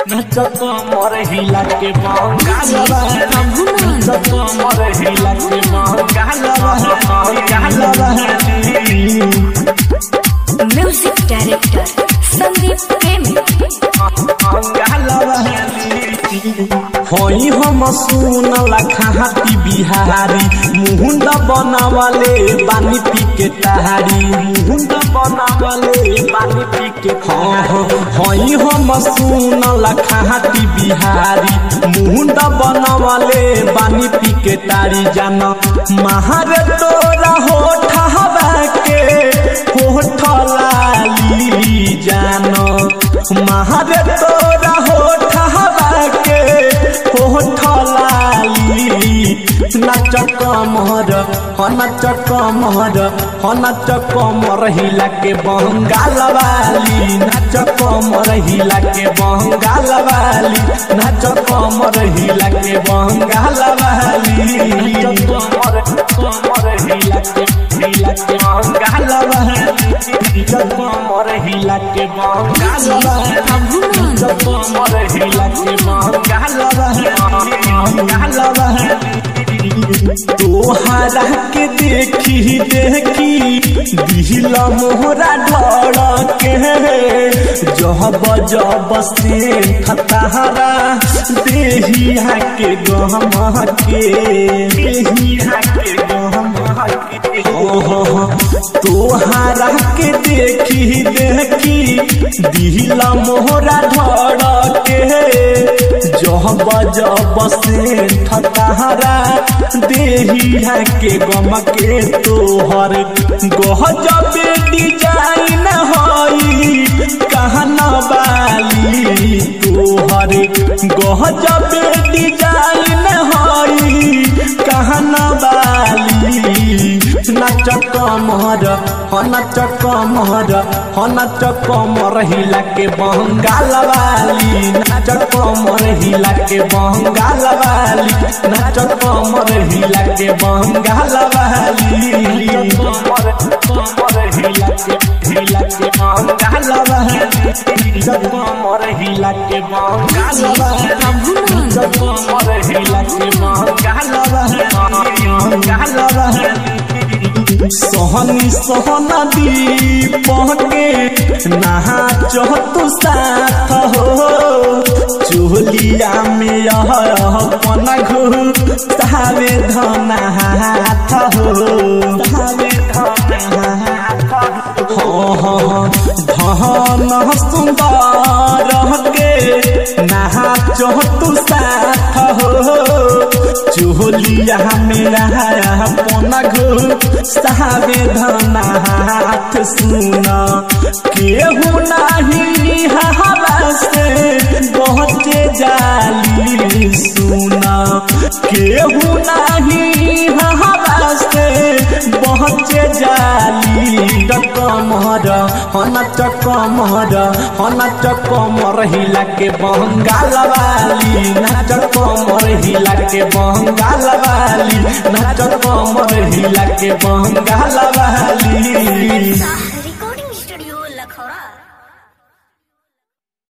नाच कमर हिला के बंगाल वाली नाच कमर हिला के बंगाल वाली बंगाल वाली म्यूजिक डायरेक्टर संदीप प्रेमी होई हम सुनला खाती बिहारी मुहुंड बनावले पानी पी के तारी मुहुंड बनावले पानी पी के हाँ हाँ होई हम सुनला खाती बिहारी मुहुंड बनावले पानी पी के तारी जान महार तोरा होठ हवा के होठ लाली जान महार तोरा होठ हवा के होठ लाली नाच कमर ह नाच कमर ह नाच कमर हिला के बंगाल वाली नाच कमर हिला के बंगाल वाली नाच कमर हिला के बंगाल वाली नाच कमर कमर हिला के हिला के बंगाल वाली नाच कमर हिला के बंगाल वाली नाच कमर हिला के बंगाल वाली बंगाल वाली तोहरा के देखी देखी दिल मोहरा डर के जब जब से खतहरा देहिया के गहम के देहिया के गहम के ओहो तोहरा के देखी देखी दिल मोहरा धड़ के जब जब से ठतहरा देहिया के गम के तोहर गहजब डिजाइन हई कहन बाली तोहर गहजब डिजाइन हई कहन बाली नाच कमर ह नाच कमर ह नाच कमर हिला के बंगाल वाली नाच कमर हिला के बंगाल वाली नाच कमर हिला के बंगाल वाली कमर कमर हिला के हिला के बंगाल वाली कमर हिला के बंगाल वाली कमर हिला के बंगाल वाली बंगाल वाली सोहनी सोहना दीपके नहा चहतु साथ हो चोलिया में यह पना घु सावे धना हाथ हो सावे धना हाथ हो धन सुंदर के नहा चहतु साथ हो चोलिया मेरा पना घु सावे धना हाथ सुना केहू नाही हवा से पहुँचे जाली सुना केहू नाही हवा से पहुँचे जाली कमर हना चकमर हना चकमर हिला के बंगाल वाली नाच कमर हिला के बंगाल वाली नाच कमर हिला के बंगाल वाली